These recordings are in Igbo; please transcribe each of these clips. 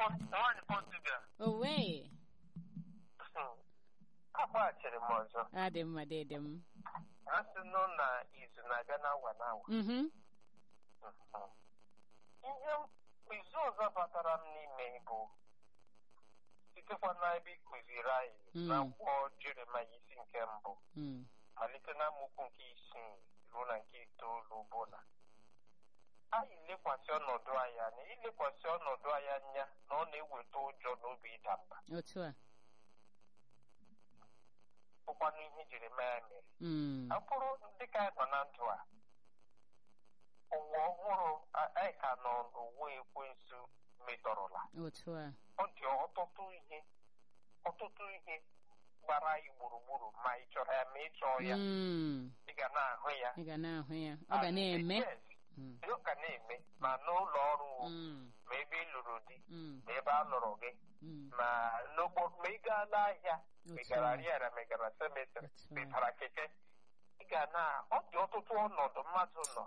nwaanyị Portugal owe akpaghachiri m ọzọ adị mma dede m a sị nụ na izu na-aga n'awa n'awa mhm ihe izu ọzọ batara m n'ime bụ sitekwa n'ebe ị kụziri anyị Mm. na akwụkwọ Jeremaya isi nke mbụ mm malite na amaokwu nke isii ruo na nke itoolu bụ na anyị lekwasị ọnọdụ anyị anya ilekwasị ọnọdụ anyị anya na ọ na-eweta ụjọ na obi ịda mba otu a bụkwanụ ihe Jeremaya mere mm ọ bụrụ dịka anyị nọ na ndụ a ụwa ọhụrụ a- anyị ka nọ n'ụwa ekwensu metọrọla otu a ọ dị ọtụtụ ihe ọtụtụ ihe gbara anyị gburugburu ma ị chọrọ ya ma ị chọọ ya mm ị ga na-ahụ ya ị ga na-ahụ ya ọ ga na-eme Yes, Mm, ọ ga na-eme ma n'ụlọ ọrụ wo, mm, ma ebe ị lụrụ di mm, ma ebe a lụrụ gị mm. ma n'ụgbọ ma ị gaa n'ahịa ma ị Otu gara a. rịara ma ị gara semetrị Otu ma ị a. bara keke ị ga na ọ dị ọtụtụ ọnọdụ mmadụ nọ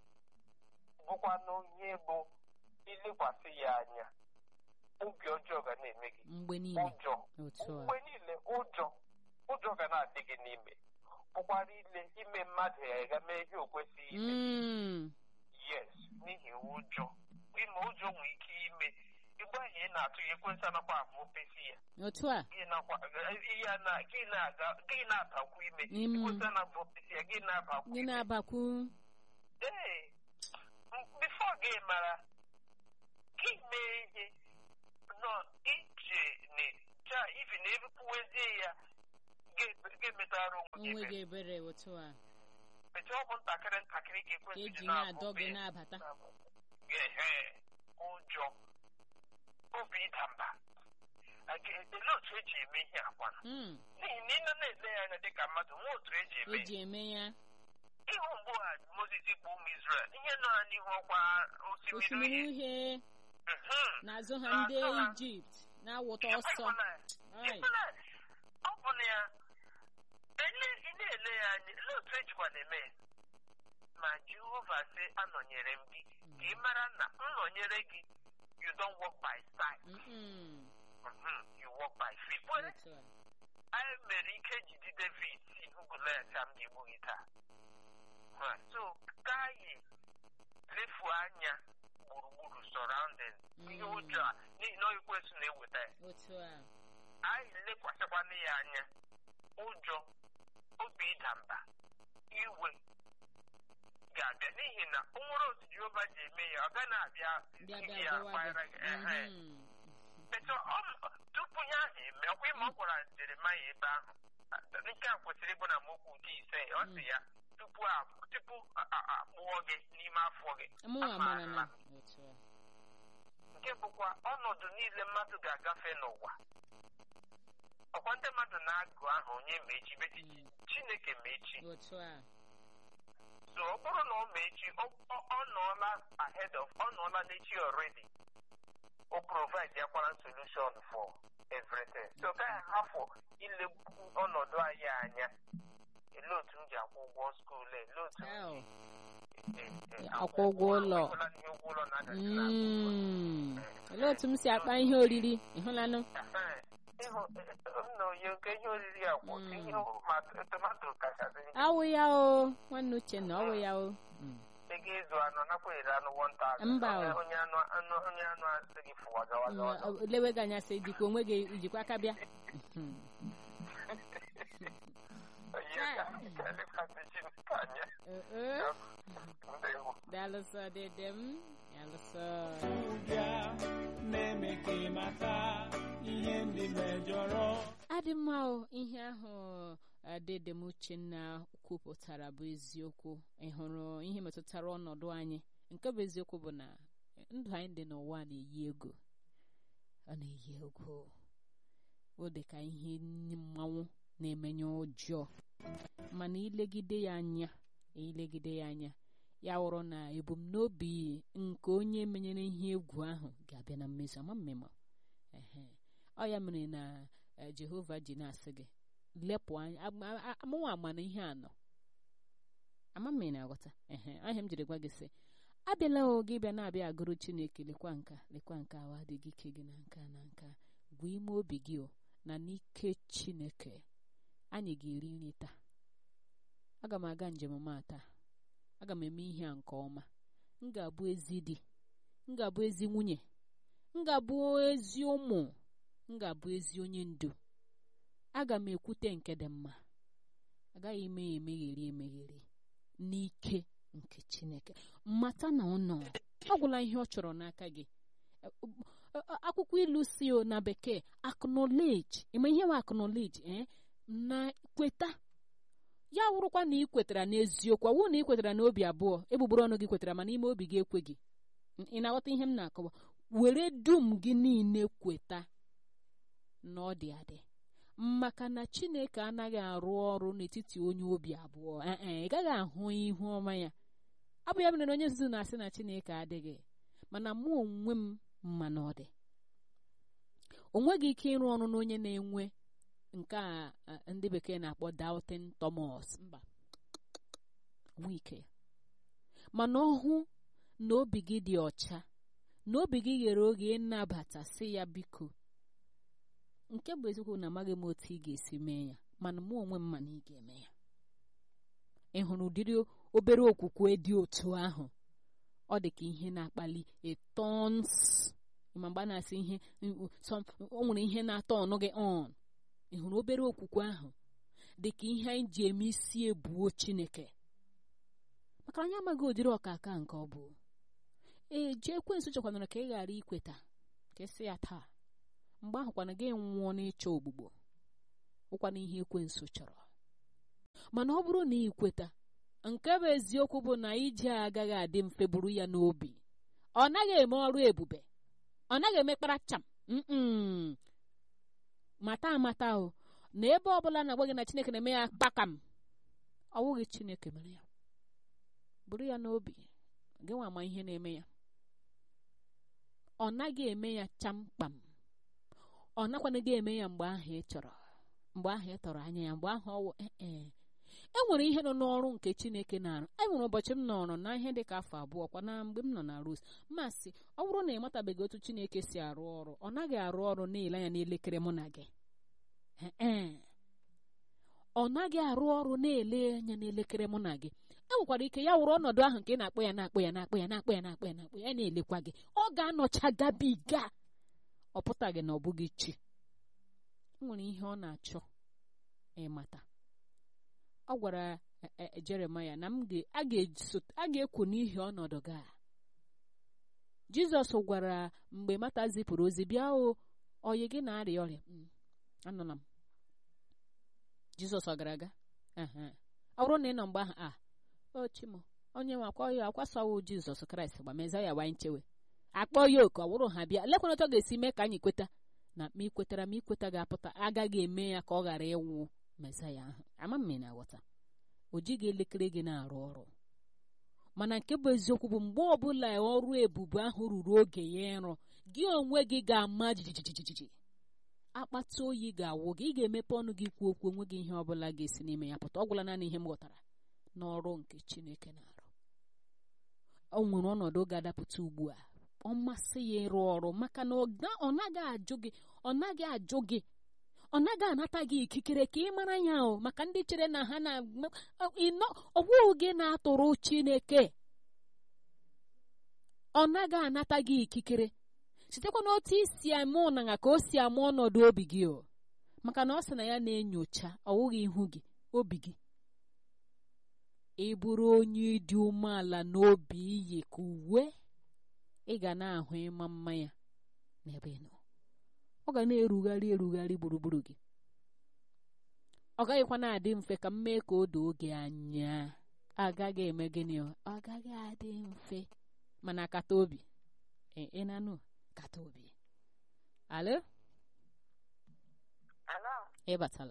bụkwanụ ihe bụ ilekwasị ya anya obi ọjọọ ga na-eme gị mgbe niile ụjọ otu a mgbe niile ụjọ ụjọ ga na-adị gị n'ime bụkwara ile ime mmadụ ya ga mee ihe o kwesịghị ime mm yes n'ihi ụjọ ime ụjọ nwere ike ime igbe ahụ ị na-atụ ya ekwensị anakwa ahụ opesi ya otu a gị nakwa ya na gị na-aga gị na-abakwu ime Mm. ekwensị anabụ opesi ya gị na-abakwu gị ime na-abakwu ee bifo gị mara gị mee ihe nọ ije na ifi na ebupụwezie ya ga-emetara onwe gị onwe gị ebere ebere otu a etu ọ bụ ntakịrị ntakịrị ka ka ekwensị eji ji na-adọ na-abụ gị na-abata ehe ụjọ obi ịda mba Aga- olee otu eji eme ihe akwa Mm, n'ihi na ị nọ na-ele ya anya dịka mmadụ nwa otu eji eme eji eme ya ịhụ mgbe ha Mozis kpọ ụmụ Izrel ihe nọ ha n'ihu ọkwa osimiri osimiri uhie uhie Mhm. n'azụ ha N'azụ ndị ha. ijipt na-awụta ọsọ Ịhụla ya? Ai. Ịhụla ya? ọ bụ na ya ele ị na-ele ya anya ele otu ejikwa na-eme ya ma Jehova sị anọnyere m gị ka ị mara na nnọnyere gị you don't walk by sight Mm-mm. Mhm. you walk by faith Kwere? otu a anyị mere ike jide David si Goliath ka m ga-egbu gị taa Ha, so ka anyị lefuo anya gburugburu surrounding ihe Mm. ụjọ a n'ihi na ekwesị na-eweta ya otu a anyị lekwasịkwana ya anya ụjọ obi ịda mba iwe ga-abịa n'ihi na o nwere otu Jehova ji eme ya ọ gaghị abịa bịa ihe bịa ya gụwa akwanyere gị gị ehe Mhm. Etu ọ- tupu ihe ahụ eme ọkwa ịma ọ gwara Jeremaya ebe ahụ nke a kwesịrị ịbụ na mokwu nke ise ọ sị ya tupu a tupu a- a- akpụọ gị n'ime afọ gị mụnwa mara na amaala m. otu a nke bụkwa ọnọdụ niile mmadụ ga-agafe n'ụwa ọkwa ndị mmadụ na-agụ ahụ onye ma echi beti Mm. Chineke ma echi otu a so ọ bụrụ na ọ ma echi ọ ọ- ọ nọọla ahead of ọ nọọla n'echi already o provide yakwara solution for everything so ka ya hafụ ilegbu ọnọdụ anyị anya ele otu m ji akwụ ụgwọ skuul ele otu m Hell. ji e- e- e- Akwụ ụgwọ ụlọ. Ekwela na ihe ụgwọ ụlọ na-adachi n'akụ. Mm. olee otu m si akpa ihe oriri ịhụlanụ Ehe. ịhụ nna onye nke ihe oriri ya kwụ Mm. ihe ma tomato kachasị njọ. awụ ya o nwanne uchenna ọwụ ya o Mm. ego ịzụ anụ nakwa ere anụ 1000 Mba o. onye onye anụ anụ onye anụ asị gị fụwa gawa gawa gawa. Mm, lewe gị anya sị dịka onwe gị ijikwa aka bịa Mhm. Onye ka- ka elekwasị Chineke anya. Eh, eh. Ndewo. daalụsọ dede m daalụsọ ụbịa na-eme ka ị mata ihe ndị mejọrọ adị mma o ihe ahụ dede m uchenna kwupụtara bụ eziokwu ị hụrụ ihe metụtara ọnọdụ anyị nke bụ eziokwu bụ na ndụ anyị dị n'ụwa na-eyi ego ọ na-eyi ego ọ dị ka ihe mmanwụ na-emenye ụjọ mana ilegide ya anya ilegide ya anya ya wụrụ na ebumnobi nke onye menyere ihe egwu ahụ ga-abịa na mmezu ama mmemme ehe ọ ya mere na eh, jehova ji na-asị gị lepụ anya am- a- amụnwa ama na ihe a nọ ama mmiri na-aghọta ehe ahịa m jiri gwa gị sị abịala oge bịa na-abịa agụrụ chineke lekwa nka lekwa nka ahụ adịghị ike gị na nka na nka gwa ime obi gị o na n'ike chineke anyị ga-eri nri taa aga m aga njem m a taa aga m eme ihe a nke ọma m ga-abụ ezi di m ga-abụ ezi nwunye m ga-abụ ezi ụmụ m ga-abụ ezi onye ndu aga m ekwute nke dị mma agaghị eme ya emegheri emegheri n'ike nke chineke mata na ọ nọ ọ gwụla ihe ọ chọrọ n'aka gị akwụkwọ ilu si o na bekee acknowledge ime ihe bụ acknowledge eh? na kweta ya wụrụkwa na ị kwetara n'eziokwu ọ wụrụ na ị kwetara n'obi abụọ egbugbere ọnụ gị kwetara mana ime obi gị ekweghị ị na-aghọta ihe m na-akọwa were dum gị niile kweta na ọ dị adị maka na chineke anaghị arụ ọrụ n'etiti onye obi abụọ ee ị gaghị ahụ ihu ọma ya ọ bụ ya mere na onye nzuzu na-asị na chineke adịghị mana mụ onwe m mma na ọ dị o nweghị ike ịrụ ọrụ n'onye na-enwe nke a ndị bekee na-akpọ doubting Thomas mba nwe ike mana ọhụ na obi gị dị ọcha na obi gị ghere oge ịnabata sị ya biko nke bụ eziokwu na amaghị m otu ị ga-esi mee ya mana mụ onwe m ma na ị ga-eme ya ị hụrụ ụdịrị obere okwukwe dị otu ahụ ọ dị ka ihe na-akpali etons ma mgbe a na-asị ihe o nwere ihe na-atọ ọnụ gị on ị hụrụ obere okwukwe ahụ dị ka ihe anyị ji eme isi ebuo Chineke maka anyị amaghị ụdịrị ọkaka nke ọ bụ ee ji ekwensu chekwanara ka ị ghara ikweta ka esi ya taa mgbe ahụ kwana gị nwụọ n'ịchọ ogbugbo ụkwana ihe ekwensu chọrọ mana ọ bụrụ na ị kweta nke bụ eziokwu bụ na ije a agaghị adị mfe buru ya n'obi ọ naghị eme ọrụ ebube ọ naghị eme kparacham mata amata o na ebe ọbụla na-agwa gị na chineke na-eme ya kpakam ọ wụghị chineke mere ya buru ya n'obi gị nwa ama ihe na-eme ya ọ naghị eme ya chamkpam ọ nakwanaghị eme ya mgbe ahụ ị chọrọ mgbe ahụ ị tọrọ anya ya mgbe ahụ ọwụ ee e nwere ihe nọ n'ọrụ nke chineke na-arụ e nwere ụbọchị m nọrọ na ihe dị ka afọ abụọ kwa na mgbe m nọ na rose masị ọ bụrụ na ị matabeghị otu chineke si arụ ọrụ ọ naghị arụ ọrụ na-ele anya n'elekere mụ na gị ee ọ naghị arụ ọrụ na-ele anya n'elekere mụ na gị e nwekwara ike ya wụrụ ọnọdụ ahụ nke ị na-akpọ ya na-akpọ ya na-akpọ ya na-akpọ ya na-akpọ ya na-akpọ ya na-elekwa gị ọ ga-anọcha gabiga ọ pụtaghị na ọ bụghị chi nwere ihe ọ na-achọ ịmata ọ gwara Jeremaya na a ga-ekwu n'ihi ọnọdụ gị a Jizọs gwara mgbe Mata zipụrụ ozi bịa o oyi gị na-arịa ọrịa anụla m Jizọs ọ gara aga ọ bụrụ na ị nọ mgbe ahụ a o chimo onye nwe akwa ya akwasawo Jizọs Kraịst gba meza ya wanye nchewe akpọ ya oku ọ bụrụ ha bịa lekwana otu ọ ga-esi mee ka anyị kweta na ma ikwetara ma ikweta ga-apụta agaghị eme ya ka ọ ghara ịnwụ mesaya ahụ ama m na aghọta o jighị elekere gị na-arụ ọrụ mana nke bụ eziokwu bụ mgbe ọbụla ọrụ ebube ahụ ruru oge ya ịrụ gị onwe gị ga-ama jijijijiji akpata oyi ga-awụ gị ị ga-emepe ọnụ gị kwuo okwu onwe gị ihe ọbụla ga-esi n'ime ya pụta ọ gwụla naanị ihe m ghọtara n'ọrụ nke Chineke na-arụ o nwere ọnọdụ ga-adapụta ugbu a ọ masị ya ịrụ ọrụ maka na ọ naghị ajụ gị ọ naghị ajụ gị ọ naghị anata gị ikikere ka ị mara ya o maka ndị chere na ha na ọgwụghị gị na-atụrụ Chineke ọ naghị anata gị ikikere sitekwa n'otu isi ama ụnanya ka o si ama ọnọdụ obi gị o maka na ọ sị na ya na-enyocha ọwụghị ihu gị obi gị ị bụrụ onye dị umeala n'obi iyi ka uwe ị ga na-ahụ ịma mma ya n'ebe ị nọ ọ ga na-erugharị erugharị gburugburu gị ọ gaghịkwa na-adị mfe ka m mee ka o doo oge anya agaghị eme gịnị ọ gaghị adị mfe mana kata obi ị na-anụ kata obi alo Alo, ị batala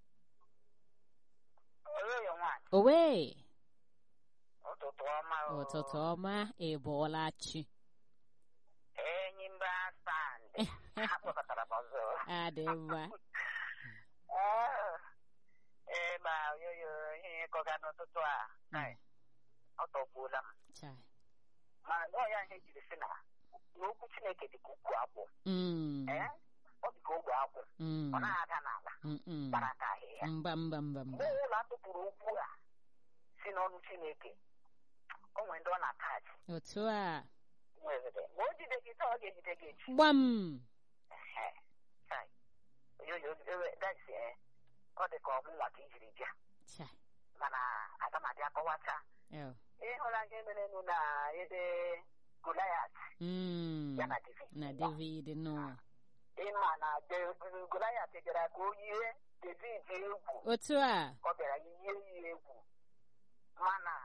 oyoyo nwaanyị, owe ụtụtụ ọma o. ụtụtụ ọma ị bụọla chi Enyi mba sandị, ha kpọkọtara m ọzọ. adị mma Ee, ee, ma oyoyo ihe ịkọga n'ụtụtụ a, kai, ọ tọgbuola m. chai mana nọọ ya ihe jiri sị na na okwu chineke dị ka ukwu akwụ Mm. ee ọ dị ka ogbe akwụ Mm. ọ naghị aga n'ala Mm-mm. gbara ka ahịhịa mba mba mba mba mgbe ụlọ atụpụrụ okwu a si n'ọnụ chineke o nwere ndị ọ na-atachi otu a nwere ma o jide gị taa ọ ga-ejide gị echi gbam Ehe. Chai. Oyoyo, ewe- that's, eh, ọ dị ka ọmụnwa ka ijiri bịa cha mana aga m abịa kọwacha el ịhụla ihe merenụ na ebe Goliat Mm. ya na David na david nọ ịma na De- Goliat bịara ka o yie David egwu otu a ọ bịara yie ya egwu mana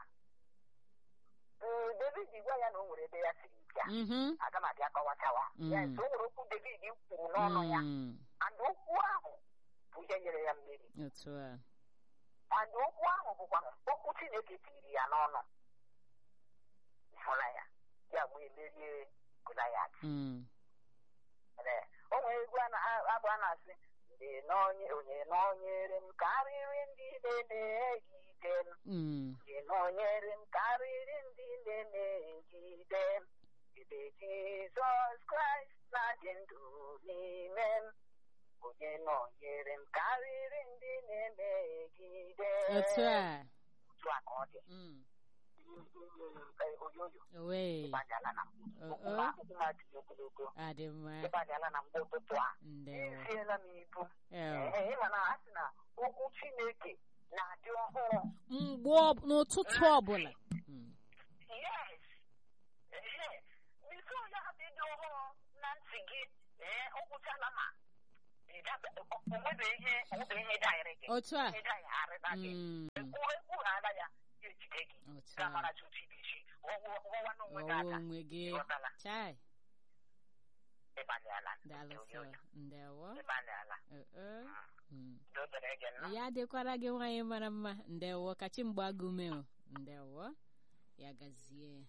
mm, David gwa ya na o nwere ebe ya siri bịa Mhm. aga m abịa kọwachawa ya Mm. so o nwere okwu David kwuru n'ọnụ ya Mm. and okwu ahụ bụ ihe nyere ya mmeri otu a and okwu ahụ bụkwa okwu Chineke tiri ya n'ọnụ hụla ya ya wee merie Goliat Mm. Ee, o nwere egwu a na- abụ a na-asị ndị n'onye onye nọnyere m karịrị ndị na-emegide m Mm. ndị nọnyere m karịrị ndị na-emegide m ebe Jizọs Kraịst na-adị ndụ n'ime m onye nọnyere m karịrị ndị na-emegide m otu a otu a ka ọ dị Mm. Ee, oyoyo owe ịbanyala na mbụ o okwu o ma akwụkwọ ma dị ogologo adị mma ịbanyala na mgbe ụtụtụ a ndewo eziela m ibu el Ee, ịma na a sị na okwu Chineke na-adị ọhụrụ mgbe ọ- n'ụtụtụ ọbụla Mm. yes ehe biko ya dị dị ọhụrụ na ntị gị ee ọ gwụchala ma ịdaba- ọ- onwebe ihe onwebe ihe daịrị gị otu a ihe daịgharịba gị Mm. ekwu ekwu ha ala ya ya ejide gị otu a gamara tutu ibichi ọwụwa n'onwe gị ọwụ aka onwe gị ịghọtala chai ịbalịala daalụsọ ndewo ịbalịala o o Mm. dobere gị nnọọ ya dịkwara gị nwaanyị mara mma ndewo kachi mgbe agụme o ndewo ya gazie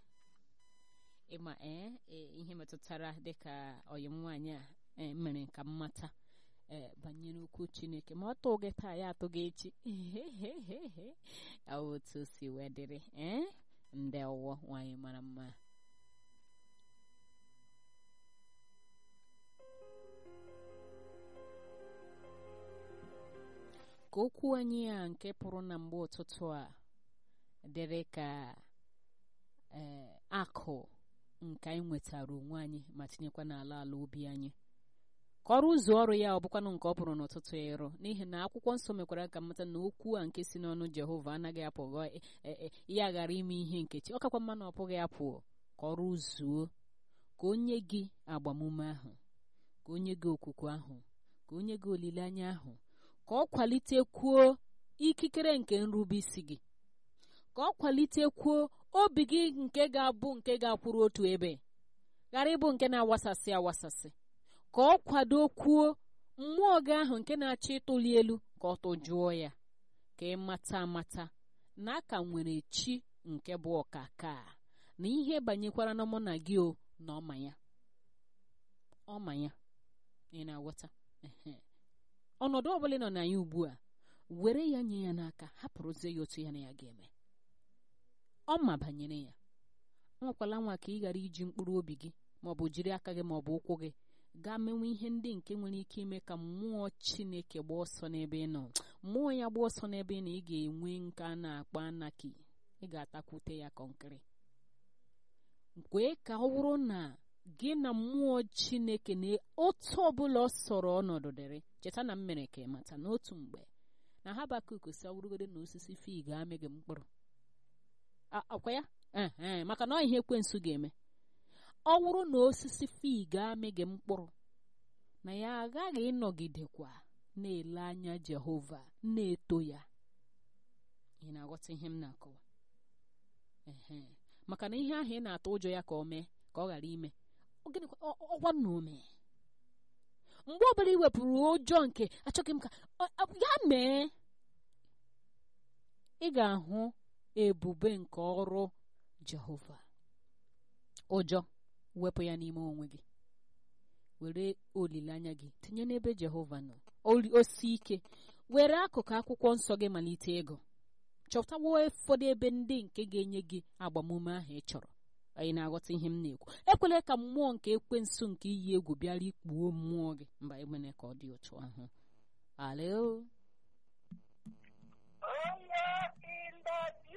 ịma ee e, ihe metụtara dịka ọyịm nwaanyị a e, mere ka mmata ee banyere okwu chineke ma ọ tụ gị taa ya atụ gị echi awụ otu o si wee dịrị ee ndewo nwaanyị mara mma ka okwu anyị a nke pụrụ na mgbe ụtụtụ a dịrị ka ee akụ nke anyị nwetara onwe anyị ma tinyekwa n'ala ala obi anyị ka ọrụ ụzọ ọrụ ya ọ bụkwanụ nke ọ pụrụ n'ụtụtụ ya ịrụ n'ihi na akwụkwọ nsọ mekwara ka mmata na okwu a nke si n'ọnụ jehova anaghị apụghị e- e- ya ghara ime ihe nkechi ọ kakwa mma na ọ pụghị apụ ka ọrụ zuo ka onye gị agbamume ahụ ka onye gị okwukwe ahụ ka onye gị olileanya ahụ ka ọ kwalitekwuo ikikere nke nrubeisi gị ka ọ kwalitekwuo obi gị nke ga-abụ nke ga-akwụrụ otu ebe ghara ịbụ nke na-awasasị awasasị ka ọ kwadokwuo mmụọ gị ahụ nke na-achọ ịtụli elu ka ọ tụjụọ ya ka ị mata amata na aka nwere chi nke bụ ọkaka na ihe banyekwara na mụ na gị o na ọma ya ọma ya ị na-aghọta Ehe. ọnọdụ ọbụla ị nọ na ya ugbu a were ya nye ya n'aka hapụrụzie ya otu ya na ya ga-eme ọma banyere ya nwekwala nwa ka ị ghara iji mkpụrụ obi gị maọbụ jiri aka gị maọbụ ụkwụ gị gaa menwe ihe ndị nke nwere ike ime ka mmụọ chineke gbaa ọsọ n'ebe ị nọ mmụọ ya gbaa ọsọ n'ebe ị nọ ị ga-enwe nke a na-akpọ anaki ị ga-atakwute ya kọnkịrị kwee ka ọ bụrụ na gị na mmụọ chineke na otu ọbụla ọ sọrọ ọnọdụ dịrị cheta na m mere ka ị mata n'otu mgbe na habakuk si awụrụgodo na osisi fig amịghị mkpụrụ A- akwa ya Ehe, maka na ọ ihe ekwensu ga-eme ọ bụrụ na osisi fig amịghị mkpụrụ na ya aghaghị ịnọgidekwa na-ele anya jehova na-eto ya ị na-aghọta ihe m na-akọwa ehe maka na ihe ahụ ị na-atụ ụjọ ya ka o mee ka ọ ghara ime ọ gịnịkwa ọ- ọ- ọgwa na o mee mgbe ọbụla i wepụrụ ụjọ nke achọghị m ka ọ- ọ- ya mee ị ga-ahụ ebube nke ọrụ jehova ụjọ wepụ ya n'ime onwe gị were olileanya gị tinye n'ebe jehova nọ Oli- osi ike were akụkụ akwụkwọ nsọ gị malite ịgụ chọtawo ụfọdụ ebe ndị nke ga-enye gị agbamume ahụ ị chọrọ anyị na-aghọta ihe m na-ekwu ekwela ka mmụọ nke ekwensu nke iyi egwu bịara ikpuo mmụọ gị mba emene ka ọ dị otu ahụ alo Onye in the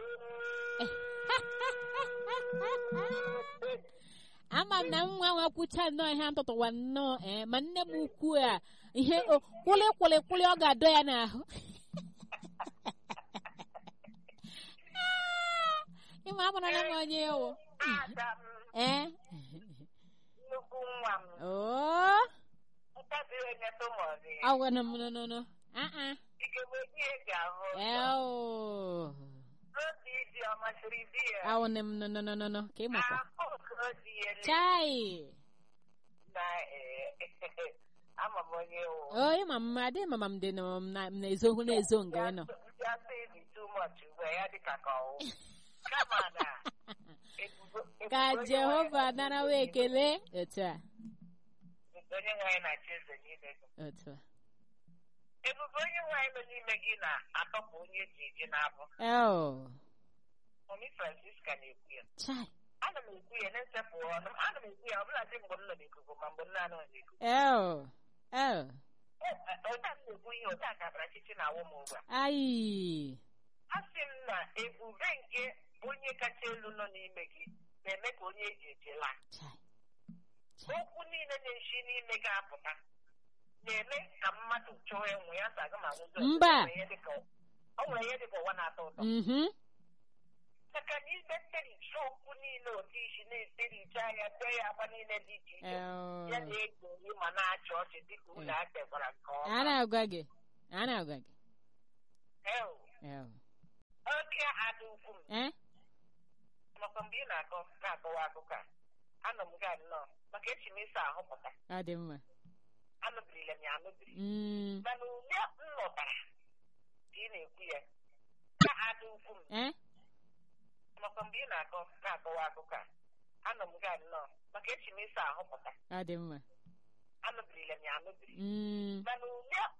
ama m na nwa nwa kwucha nnọọ ihe ntụtụwa nnọọ ee ma nne m ukwu a ihe o- kwụlị kwụlị kwụlị ọ ga-adọ ya n'ahụ ịma amarala m onye ewu Ada m, ee nnukwu nwa m, oo ntabi onye tụmọzi. awụna m nonono aa Ikegbe di ya ji ahụ ụzọ. eo Obi dị ọ masịrị di ya. awụna m nononono ka ị makwa Ahụ ka o di ya le- chai na eh, ama m onye wụ. o ịma m adị mama m dị na m na- m na-ezohu na-ezo nga ị nọ Ndị asị dị too much ugbu a, ya dịka ka ọwụ. Kama na ebubo- ka ebubo onye jehova nwanyị narawa na-achị ekele otu a eze- onye nwanyị na-achị eze niile gị. otu a Ebube onye nwanyị nọ n'ime gị na-atọpụ onye eji eji n'abụ. eo Mami Francisca na-ekwu ya. chai Ana m ekwu ya na-esepụ ọnụ m. Ana m ekwu ya ọbụla dị mgbe m nọ n'ikuku ma mgbe m na-anọ n'ikuku. eo eo Ụda m na-ekwu ihe ụda ka Abrachichi na-awụ m ugbu a. ayi Asị m na ebube nke onye kacha elu nọ n'ime gị na-eme ka onye eji eji laa. chai chai Okwu niile na-esi n'ime gị apụta na-eme ka mmadụ chọọ enwe ya sa aga ma nwụzi ọzọ. Mba. O nwere ihe dịka o nwere ihe dịka ụwa na-atọ ụtọ. mhm Maka na ibe tericha okwu niile otu isi na-etericha ya tee ya agba niile dị iche iche. eo Ya na-eji nri ma na-achị ọchị dịka ụlọ akpekwara nke a ọma. na-agwa gị a na-agwa gị Ew, eo Oke ada ukwu m. eh Makwa mgbe ị na-akọ na-akọwa akụkọ a, anọ m gaa nnọọ maka echi m ịsa ahụ pụta. ọ dị mma Anụbirila m ya anụbiri. Mm, mana ule m lọtara ka ị na-ekwu ya ka ada ukwu m eh makwa mgbe ị na-akọ na-akọwa akụkọ a anọ m gaa nnọọ maka echi m ịsa ahụ pụta ọ dị mma anụbirila m ya anụbiri Mm, mana ule